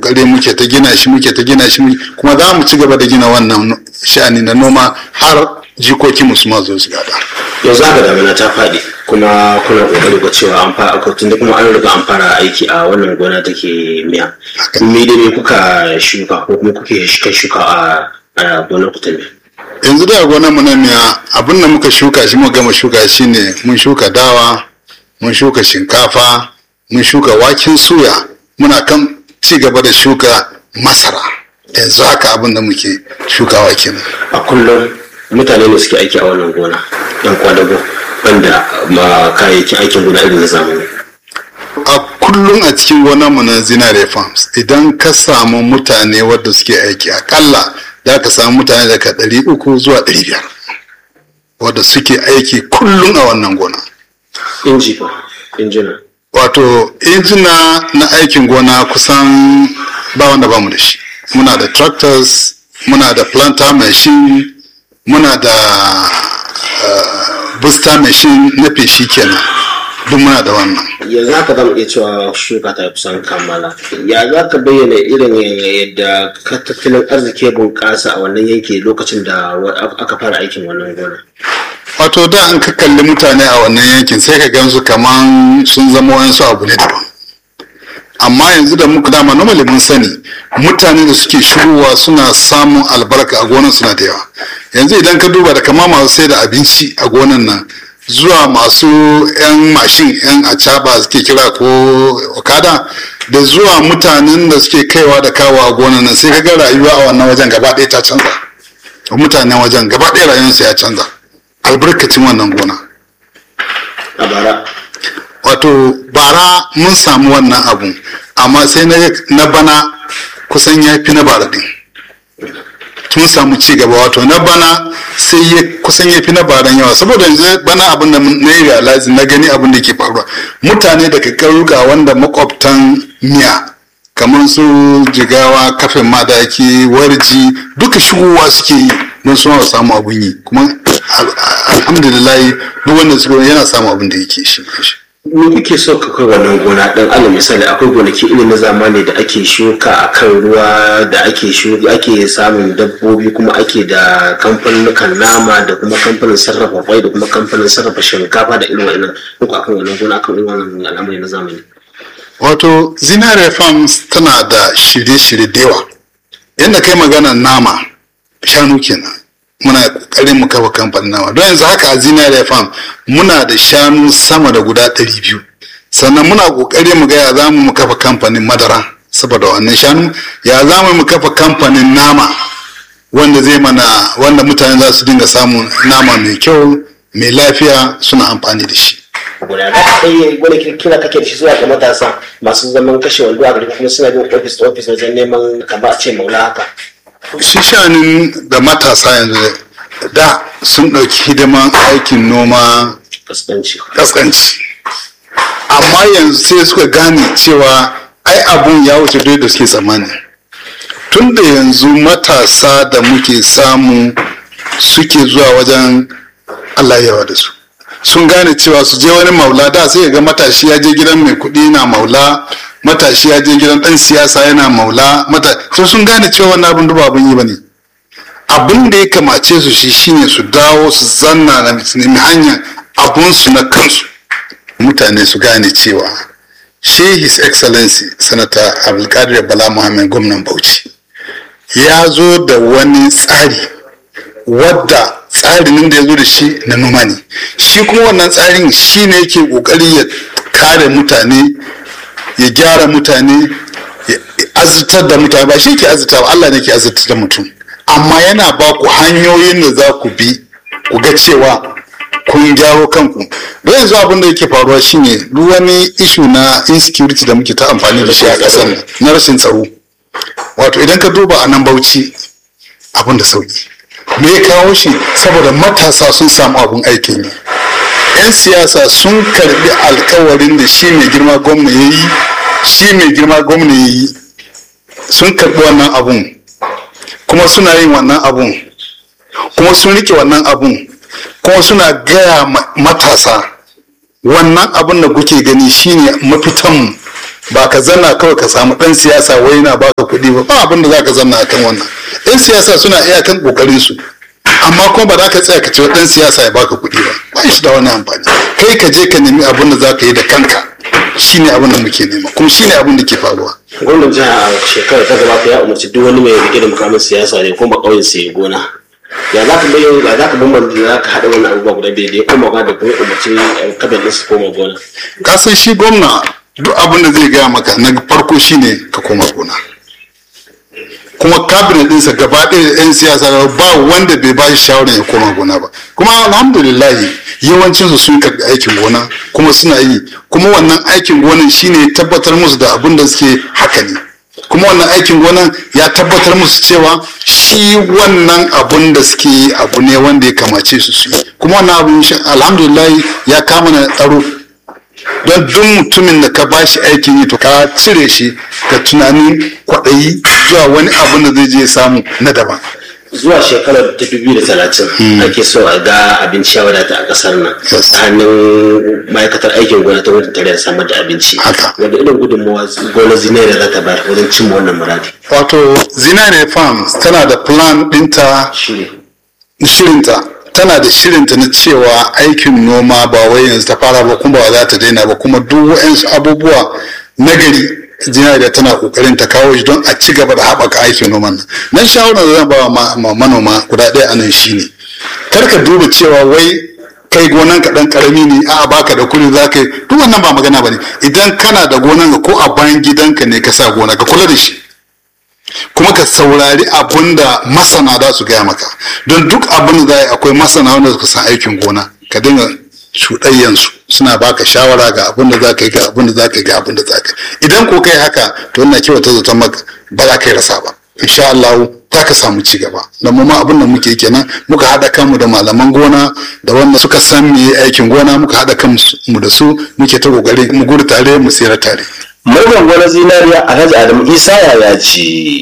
gare muke ta gina shi muke ta gina shi kuma za mu ci gaba da gina wannan sha'ani na noma har jikokin mu su ma zo su gada yanzu haka damina ta faɗi kuma kuna ƙoƙari ga cewa an fara akwai da kuma an riga an fara aiki a wannan gona take miya me da me kuka shuka ko kuma kuke shuka a gonar ku ta miya yanzu da gonar mu na miya abin da muka shuka shi muka gama shuka shi ne mun shuka dawa mun shuka shinkafa mun shuka waken suya muna kan ci gaba da shuka masara yanzu haka abin da muke shukawa kenan a kullum mutane ne suke aiki a wannan gona yan kwadago banda ma kayayyakin aikin gona irin na zamani a kullum a cikin gonar mu na zinare farms idan ka samu mutane wadda suke aiki akalla za ka samu mutane daga ɗari uku zuwa ɗari biyar wadda suke aiki kullum a wannan gona inji fa injina wato injina na aikin gona kusan ba wanda ba mu da shi muna da tractors muna da planter machine muna da uh, booster machine na feshi kenan duk muna da wannan yanzu haka zamu iya cewa shuka ta kusan kammala ya za ka bayyana irin yadda ka tattalin arziki bunƙasa a wannan yanki lokacin da aka fara aikin wannan gona wato da an ka kalli mutane a wannan yankin sai ka gansu kaman sun zama wayansu abu ne daban amma yanzu da muka dama normally mun sani mutane da suke shigowa suna samun albarka a gonan suna da yawa yanzu idan ka duba da kama masu sai da abinci a gonan nan zuwa masu 'yan mashin 'yan acaba suke kira ko okada da zuwa mutanen da suke kaiwa da kawo a gonan nan sai ka ga rayuwa a wannan wajen gaba ɗaya ta canza mutanen wajen gaba ɗaya rayuwarsu ya canza albarkacin wannan gona a bara wato bara mun samu wannan abun amma sai na bana kusan ya fi na bara din tun samu ci gaba wato na bana sai ya kusan ya fi na baran yawa saboda yanzu bana abin da na yi realize na gani abin da ke faruwa mutane daga ƙauyuka wanda makwabtan miya kamar su jigawa kafin madaki warji duka shigowa suke yi don suna samu abin yi kuma alhamdulillah duk wanda suka yana samu abin da yake shi me kuke so ka kai wannan gona dan alal misali akwai gonaki irin na zamani da ake shuka a kan ruwa da ake shuka ake samun dabbobi kuma ake da kamfanin nama da kuma kamfanin sarrafa kwai da kuma kamfanin sarrafa shinkafa da irin wannan duk akan wannan gona akan irin wannan al'amari na zamani wato zinare farms tana da shirye-shirye da yawa yadda kai magana nama shanu kenan muna kokarin mu kafa kamfanin nama don yanzu haka a zinare farm muna da shanu sama da guda ɗari biyu sannan muna kokari mu ga ya za mu kafa kamfanin madara saboda wannan shanu ya za mu kafa kamfanin nama wanda zai mana wanda mutane za su dinga samun nama mai kyau mai lafiya suna amfani da shi guda da kai wani kira kake da shi zuwa ga matasa masu zaman kashe wando a gari kuma suna bin office to office wajen neman kamar a ce maula haka shi shanin da matasa yanzu da sun ɗauki hidiman aikin noma kaskanci kaskanci amma yanzu sai suka gane cewa ai abun ya wuce duk da suke tsammani tun da yanzu matasa da muke samu suke zuwa wajen Allah yawa da su sun gane cewa su je wani maula da sai ga matashi ya je gidan mai kuɗi na maula matashi ya je gidan ɗan siyasa yana maula mata so sun gane cewa wannan abin duba abin yi ba ne abin da ya kamace su shi shine su dawo su zanna na su nemi hanyar abunsu na kansu mutane su gane cewa shi his excellency sanata abdulkadir bala muhammad gwamnan bauchi ya zo da wani tsari wadda tsarin da ya zo da shi na noma ne shi kuma wannan tsarin shi ne yake kokari ya kare mutane ya gyara mutane ya azurtar da mutane ba shi ke azurta ba Allah ne ke azurtar da mutum amma yana ba ku hanyoyin da za ku bi ku ga cewa kun gyaro kanku don yanzu abin da yake faruwa shine duk wani ishu na insecurity da muke ta amfani da shi a ƙasar nan na rashin tsaro wato idan ka duba a nan bauchi abin da sauki me ya kawo shi saboda matasa sun samu abin aikin yi 'yan siyasa sun karbi alkawarin da shi mai girma gwamna ya yi shi mai girma gwamna ya yi sun karbi wannan abun kuma suna yin wannan abun kuma sun rike wannan abun kuma suna gaya matasa wannan abun da kuke gani shine mafitan ba ka zanna kawai ka samu ɗan siyasa wai na baka kuɗi ba ba abin da za ka zanna akan wannan yan siyasa suna iyakan kokarin su amma kuma ba za ka tsaya ka ce ɗan siyasa ya baka kuɗi ba ba shi da wani amfani kai ka je ka nemi abin da za ka yi da kanka shine abin da muke nema kuma shine abin da ke faruwa gwamnan jiha a shekarar ta gabata ya umarci duk wani mai rike da mukamin siyasa ne kuma ƙauyen sai gona ya za ka bayyana ya za ka bambanta za ka haɗa wannan abubuwa guda biyu da ya koma da kuma umarci kabin ɗin su koma gona ka san shi gwamna duk abin da zai gaya maka na farko shine ka koma gona kuma kabinet ɗinsa gaba ɗaya 'yan siyasa ba wanda bai ba shi shawarar ya koma gona ba kuma alhamdulillah yawancinsu sun karɓi aikin gona kuma suna yi kuma wannan aikin gonan shine tabbatar musu da abin da suke haka ne kuma wannan aikin gonan ya tabbatar musu cewa shi wannan abun da suke yi abu ne wanda ya kamace su su yi kuma wannan abun alhamdulillah ya kama na tsaro don duk mutumin da ka ba shi aikin yi to ka cire shi ka tunanin kwaɗayi zuwa wani abun da zai je samu na daban zuwa shekarar ta dubu da talatin ake so a ga abinci ya wadata a kasar nan Yes. ta hannun ma'aikatar aikin gona ta wajen tare da samar da abinci Haka. wanda irin gudunmawa gona zinariya za ta bayar wajen cimma wannan muradi wato zinare farms tana da plan ɗinta shiri shirinta tana da shirinta na cewa aikin noma ba wai yanzu ta fara ba kuma ba za ta daina ba kuma duk wa'yansu abubuwa na gari zinariya tana kokarin ta kawo shi don a ci gaba da haɓaka aikin noman nan nan shawarar da zan ba wa ma- ma- manoma guda ɗaya anan shine kar ka duba cewa wai kai gonan ka dan karami ne a baka da kuɗi za ka yi duk wannan ba magana ba ne idan kana da gonan ka ko a bayan gidanka ne ka sa gona ka kula da shi kuma ka saurari abun da masana za su gaya maka don duk abin da za a yi akwai masana wanda suka san aikin gona ka dinga cuɗayyansu suna baka shawara ga abin da za ka yi ga abin da za ka yi ga abin da za ka yi idan ko kai haka to ina kyauta zaton maka ba za ka yi rasa ba insha Allah za ka samu ci gaba da mu ma abin da muke kenan muka haɗa kanmu da malaman gona da wanda suka san me aikin gona muka haɗa kanmu da su muke ta kokari mu gudu tare mu tsira tare Murgan gwanar zinariya Alhaji Adamu Isa ya ce